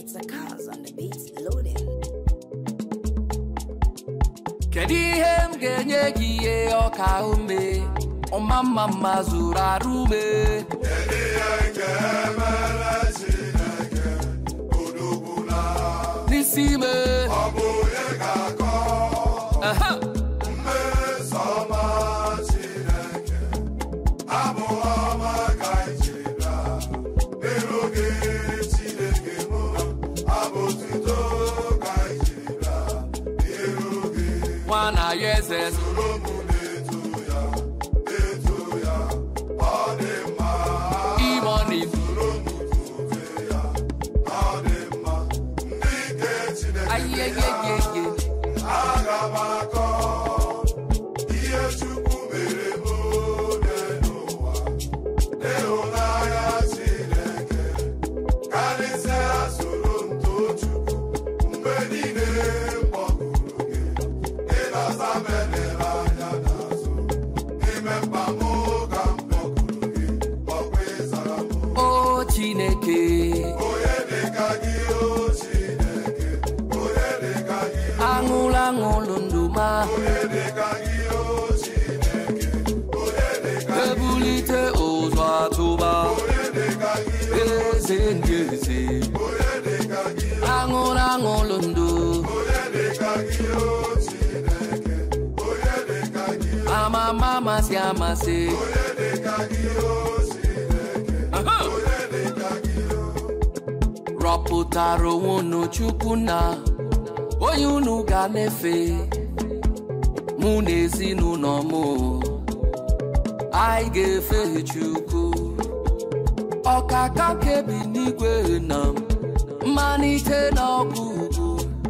Zakaz on the beats loading. kedu ihe m ga-enye gị ihe ọka ume ọma mma mma zuru arụ ume n'isi ime Aha. nwa na ya eze imoni ayeyeyeye o chineke aṅụlụ aṅụlụ ndụ ma ebulite ụzọ atụba eze ndị eze aṅụlụ aṅụlụ ndụ amama amasị amasị Aha. rọpụtara onwe unu chukwu na onye unu ga na-efe mụ na ezinụlọ m anyị ga-efe chukwu ọkaka kebi n'igwe na mmalite na ọgwụgwụ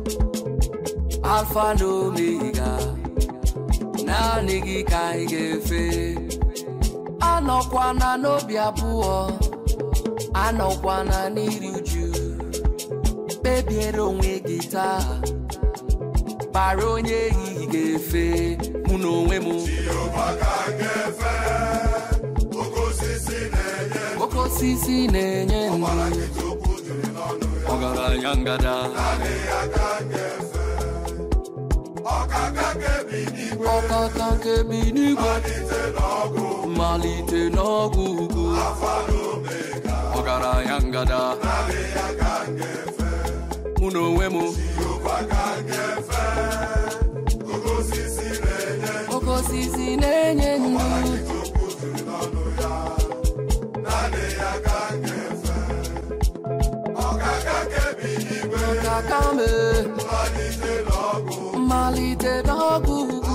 alfa na omega naanị gị ka anyị ga-efe anọkwana n'obi abụọ anọkwana n'iri uju kpebiere onwe gị taa kpara onye ehihie ga-efe mụ na onwe m oke osisi na-enye ndụ ọgaranya ngada ọkaka nke bi n'igwe mmalite n'ọgwụ ugwu ọgaranya ngada mụ na onwe m oke osisi na-enye ndụ ọkaka me mmalite n'ọgwụ ugwu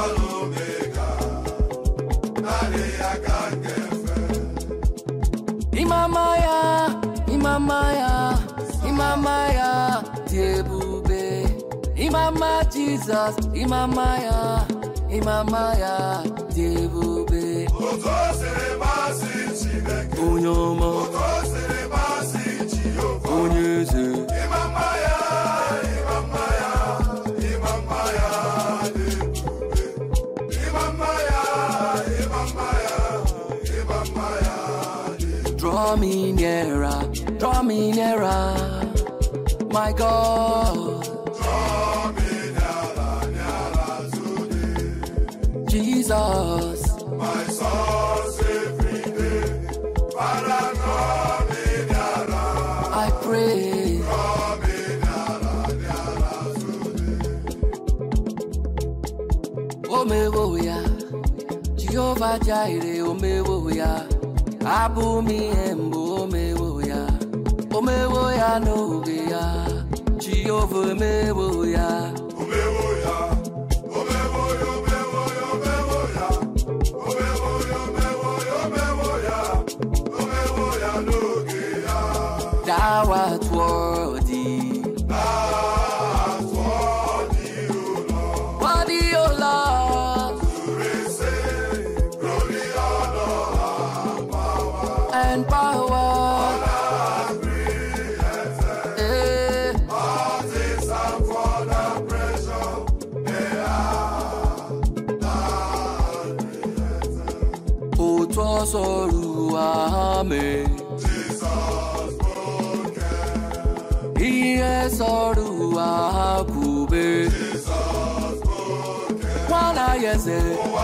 Imama ya, imama ya, imama ya dị ebube. Imama Jizọs, imama ya, imama ya dị ebube. Onye ọma, onye eze. Draw me nearer, draw me nearer, my God. Jesus, I pray. Omewo ya, Jehovah Jireh, omewo ya. abụ m ihe mbụ omewo ya omewo ya n'oge ya jehova emewo ya dawa tụọ dị Worthy, O Lord, and power. Eh. Otu ọsọ ruo ha mee. He sọrọ ụwa ha kwube nwana ya eze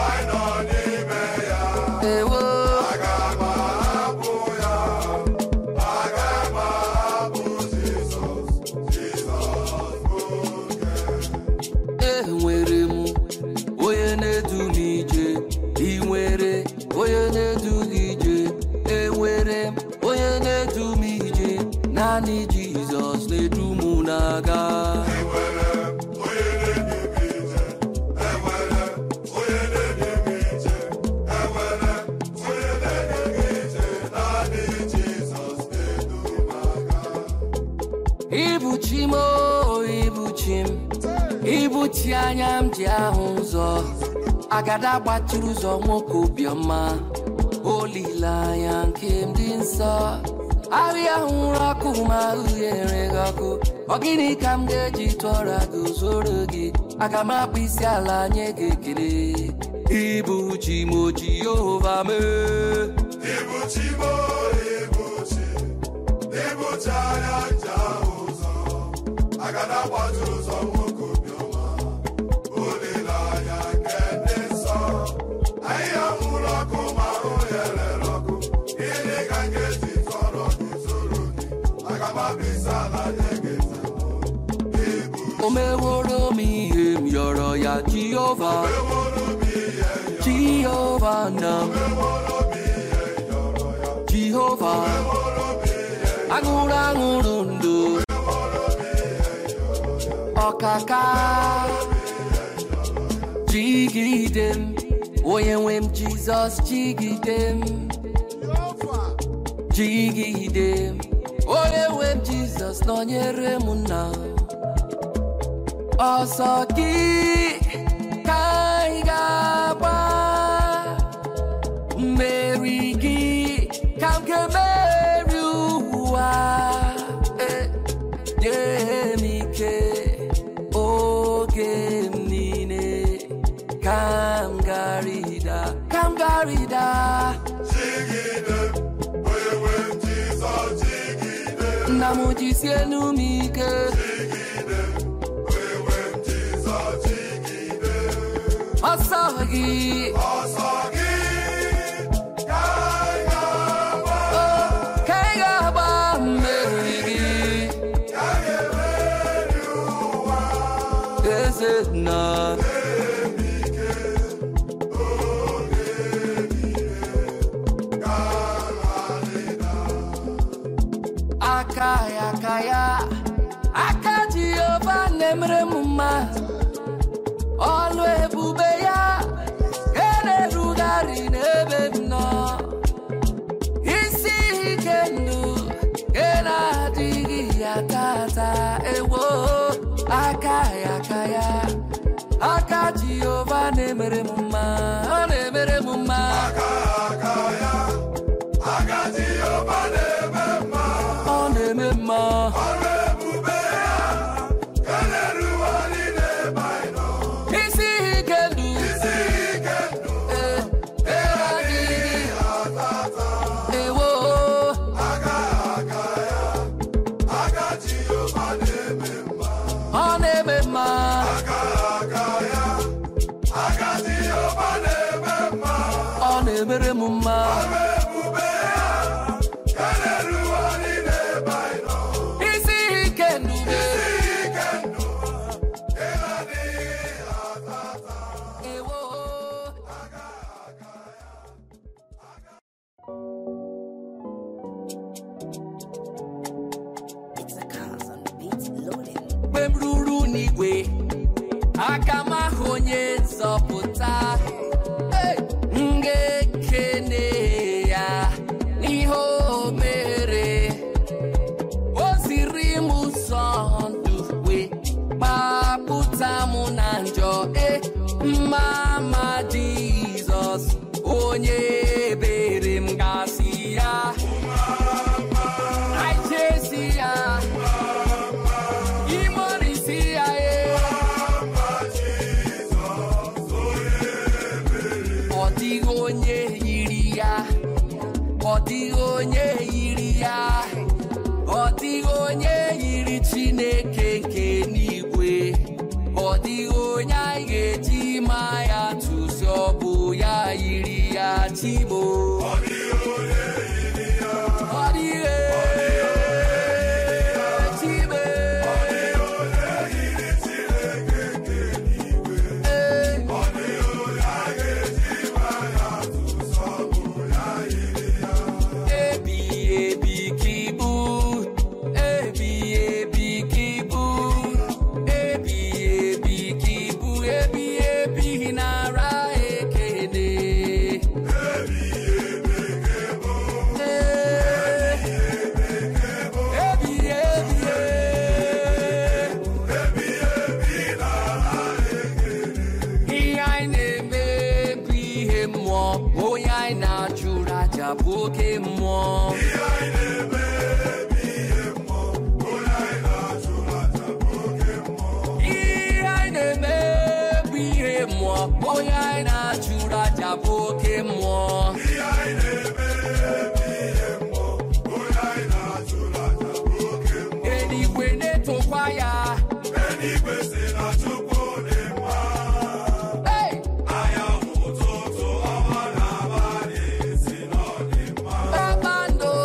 ewo enwere m onye na-edu m ije ị nwere onye na-edu gị ije enwere m onye na-edu m ije naanị jizọs na-edu m na-aga ibuchi m o ibuchi m ibuchi anya m ji ahụ ụzọ agada gbachiri ụzọ nwoke obiọma olileanya nke m dị nsọ ahịa hụrụ ọkụ ma uhie enweghị ọkụ ọ gịnị ka m ga-eji tụọra gị zoro gị aga m akpụ isi ala nye gị ekele ibuchi m o jehova mee Ibuchi mo ibuchi, ibuchi anya nja ụzọ, agada gbatu ụzọ nwoke obiọma, olileanya nke ndị nsọ, ahịhịa nwụrụ ọkụ ma ahụ ya rere ọkụ, gịnị ka m ga-eji tọrọ gị zoro gị, aga m abịsa ala nye gị nzemụ. o meworo m ihe m yọrọ ya jehova Eworo m ihe jehova na m eworo m ihe yọrọ ya, jehova eworo m ihe aṅụrụ aṅụrụ ndụ ọkaka jigide m onye nwe m jizọs jigide m jigide m onye nwe m jizọs nọnyere m nna ọsọ gị ka anyị ga-agba mmeri gị ka m ga-emeri ụwa Eh, nye m ike oge m niile ka m garida ka m garida jigide, onye nwe m Jizọs jigide. nna m jisie enu m ike ọsọ gị Ọsọ gị ka anyị ga-agba, ka ị ga-agba mmeri gị ka anyị ga-emeri ụwa. eze nna aka ya aka ya aka jehova na-emere m mma ọlụ ebube ya ga na-erugharị n'ebe m nọ isi ike ndụ ga na-adịghị ya tata ewo aka ya aka ya aka jehova na-emere m mma ọ na-emere m mma Aka aka ya, aka Jehova na-eme mma. ọ na-eme mma Ọrụ ebube ya ga na-erugharị n'ebe anyị nọ. isi ike ndụ Isi ike ndụ eh, adịghị atata. ewo Aka aka ya, aka Jehova na-eme mma. ọ na-eme mma Aka aka ya, aka Jehova na-eme mma. ọ na-emere m mma Ọrụ ebube ya ga na-erugharị n'ebe anyị nọ. isi ike ndụ Isi ike ndụ ga na-adịghị atata. ewo It's a cause on the beats loading. mgbe m ruru n'igwe aka m ahụ onye nzọpụta Hey! m ga-ekene ya n'ihe o mere o ziri m ụzọ ndụ wee gbapụta m na njọ e mma ma jizọs onye ebere m gasị ya I chase ya Imorisi ya e Ọ dịghị onye yiri ya Ọ dịghị onye yiri ya Ọ dịghị onye yiri Chineke onye anyị na-achụrụ aja bụ oke mmụọ ihe anyị na-eme ihe mmụọ onye anyị na-achụrụ aja bụ oke mmụọ eluigwe na-etokwa ya eluigwe si na chukwu dị mma Hey! anyanwụ ụtụtụ ọnwa na abalị si na ọ dị mma kpakpando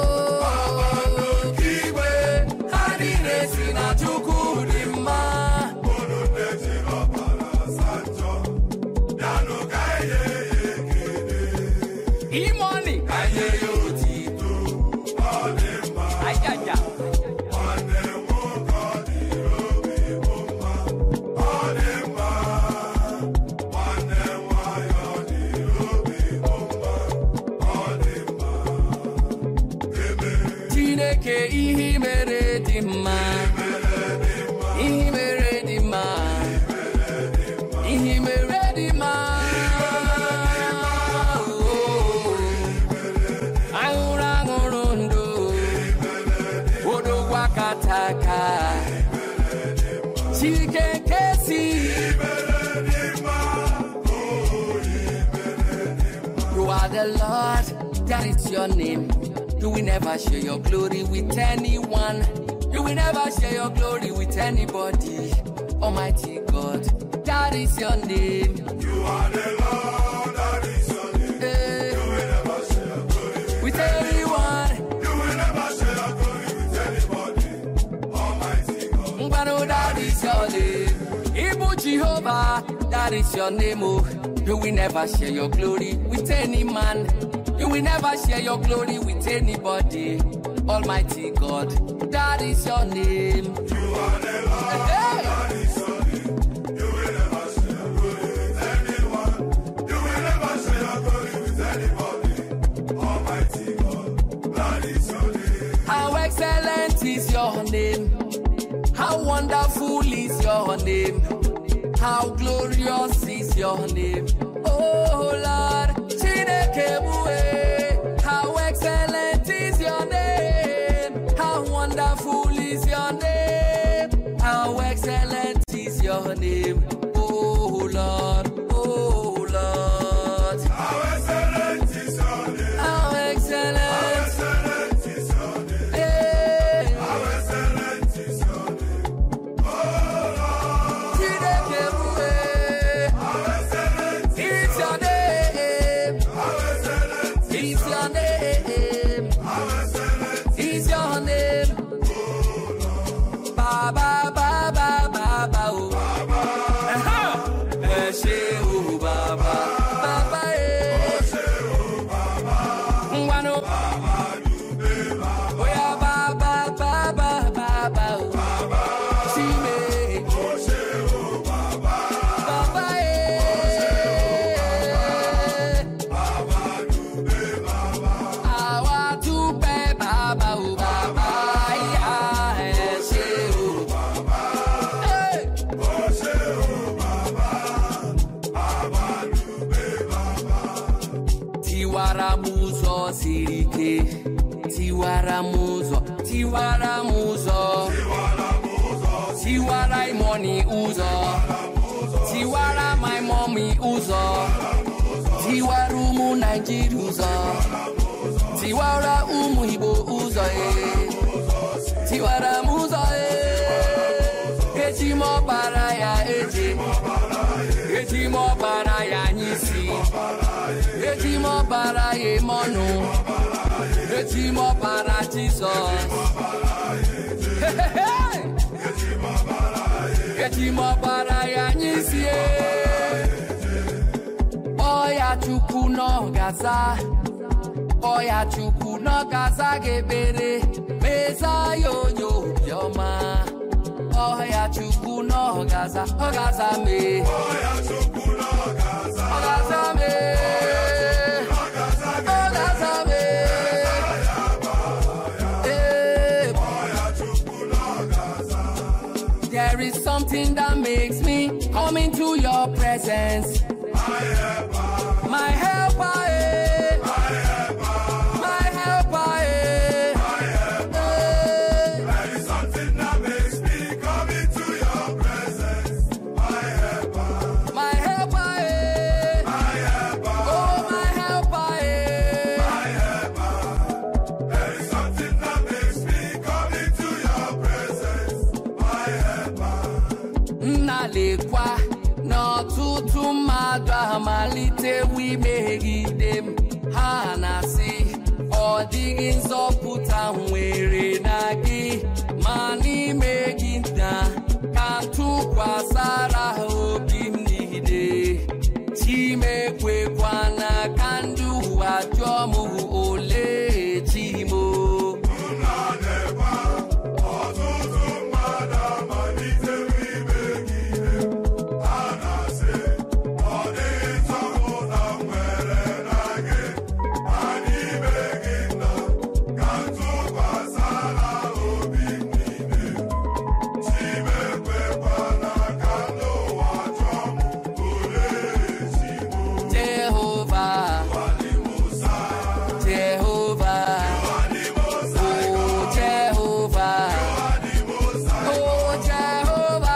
igwe ha niile si na chukwu dị mma unu nne jiri ọbara asa njọ bịanụ ka anyị nye ya ekele imoni ka nye ya otito ọ dị mma ajaja nwanne m nwoke ọ dịrị obi bụ mma ọ dị mma nwanne m nwanyị ọ dịrị obi bụ mma ọ dị mma eme chineke ihe i mere dị mma ihe i mere dị mma ihe i mere dị mma aṅụrụ aṅụrụ ndụ odogwu akataka chike nkesi You are the Lord, that is your name. You will never share your glory with anyone. You will never share your glory with anybody. Almighty God, that is your name. you are the Lord that is your name Eh, you will never share glory with anyone. you will never share glory with anybody almighty God Ngbano, that is your name. Ibu Jehovah, that is your name. Oh, you will never share your glory with any man. You will never share your glory with anybody. Almighty God, that is your name. you are the Lord Hey! that is your name you will never share glory with anyone you will never share glory with anybody almighty God that is your name How excellent is your name. How wonderful is your name. How glorious is your name. Oh Lord, Chineke bue. How excellent is your name. How wonderful is your name. How excellent is your name. Oh Lord, oh Lord. how excellent is your name How excellent. excellent is your name Hey. how excellent is your name Chineke bue. how excellent It's your name. how excellent It's your name. how excellent It's your name. Ba ba ba ba ba ba oh. Aha. Ẹ ṣé o bàbá. Bàbá ẹ. Ngwanu. Oya ba ba ba ba ba ba oh. Chime. Bàbá ẹ. Àwa dúpẹ́ bàbá o bàbá ìyá ẹ ṣé o. Hey! tiwara m ụzọ siri ike tiwara m ụzọ tiwara m ụzọ tiwara imoni ụzọ tiwara my mommy ụzọ tiwara ụmụ naijiria ụzọ tiwara ụmụ igbo ụzọ ee tiwara m ụzọ ee eji m ọbara ya eje eji m ọbara ya anyị si eji m ọbara ya eme ọnụ eji m ọbara jizọs Hehehe! eji m ọbara ya anyị sie ọya chukwu n'ọgaza ọya chukwu n'ọgaza ga-ekpere meza ya onye obiọma ọya chukwu n'ọgaza ọgaza mee ọgaza mee ọgaza mee Ee, There is something that makes me come into your presence. My helper, eh. My helper, eh. Eh. There is something that makes me come into your presence. My helper, My helper, eh. lekwa n'ọtụtụ mmadụ amalitewo imegide m ha na-asị ọ dịghị nzọpụta nwere na gị ma n'ime gị na ka m tụkwasara ha obi m niile chimekwekwana ka ndị ụwa jụọ m ole chimo Nna na-ekwa ọtụtụ mmadụ amalitewo imegide m. Ha na-asị, ọ dịghị nzọpụta m nwere na gị, ma n'ime gị nna ka m tụkwasara obi m niile. Chimekwekwana ka ndị ụwa jụọ m olee chi m. jehova Alimusa, jehova Alimusa, oh jehova Alimusa, oh jehova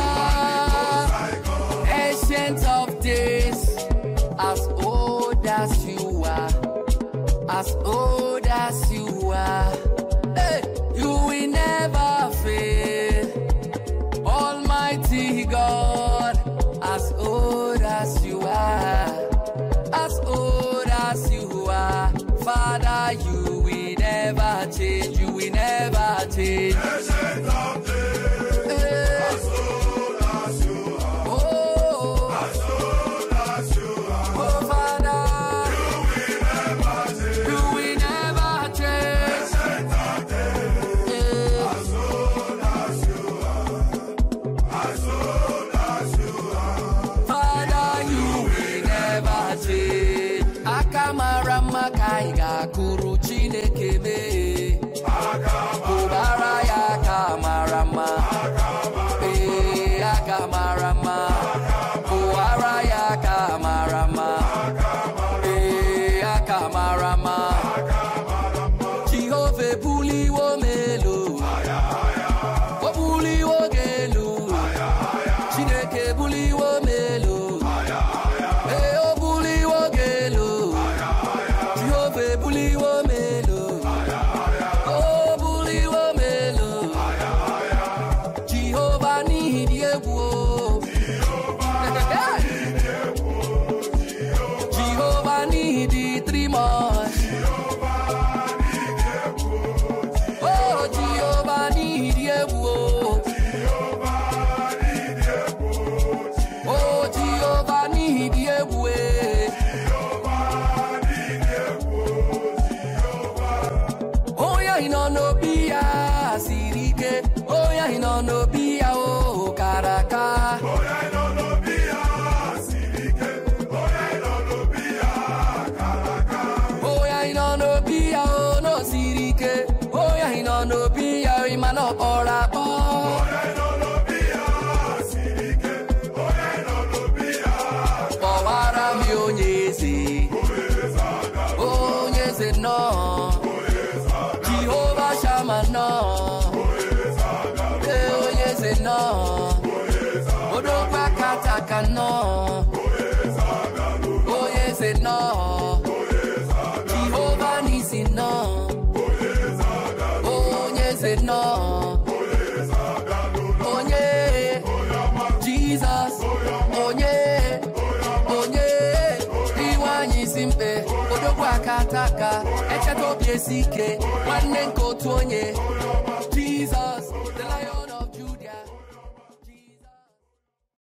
ancient of days as old as you are as old as you are hey, you will never fail Almighty God, as old as you are, as old as you are, Father, you will never change, you will never change. Ancient of days, Hey, as old as you are, oh, as old as you are, oh, Father, we never change. you will never change. Ancient of days, Hey, as old as you are, as old as you are, Father, you will never change. Aka mara mma ka anyị ga-akụrụ Chineke mee. Ụbara ya aka mara mma. Ee, aka mara mma. Ụwara ya aka mara mma. Ee, aka mara mma. Jehova ebuliwo m elu. O buliwo gị elu. Chineke ebuliwo m elu. Ee, o buliwo gị elu. Jehova ebuliwo m elu. O buliwo m elu. Jehova n'ihi dị egwu o. Jehova n'ihi dị three months. Oh, Jehova n'ihi dị egwu o. Oh, Jehova n'ihi dị egwu e. Onye ahụ nọ n'obi ya siri ike. Onye ahụ nọ n'obi ya o kara aka. onye nọ n'obi ya siri ike, onye nọ n'obi ya kara aka, Onye ahụ nọ n'obi ya o na o siri ike. Onye ahụ nọ n'obi ya o ịma na ọ kpọrọ akpọ. onye nọ n'obi ya siri ike, onye nọ n'obi ya Kpọwara m ya onye eze. Onye eze nnọọ. Jehova Shama nnọọ. Ee, onye eze nnọọ. Odogwu akataka nnọọ. Onye eze nnọọ. Jehova n'isi nnọọ. Onye eze nnọọ. Onye Jizọs. Onye onye iwe anyị isi mkpe odogwu aka ata aka echeta obi esi ike nwanne nke otu onye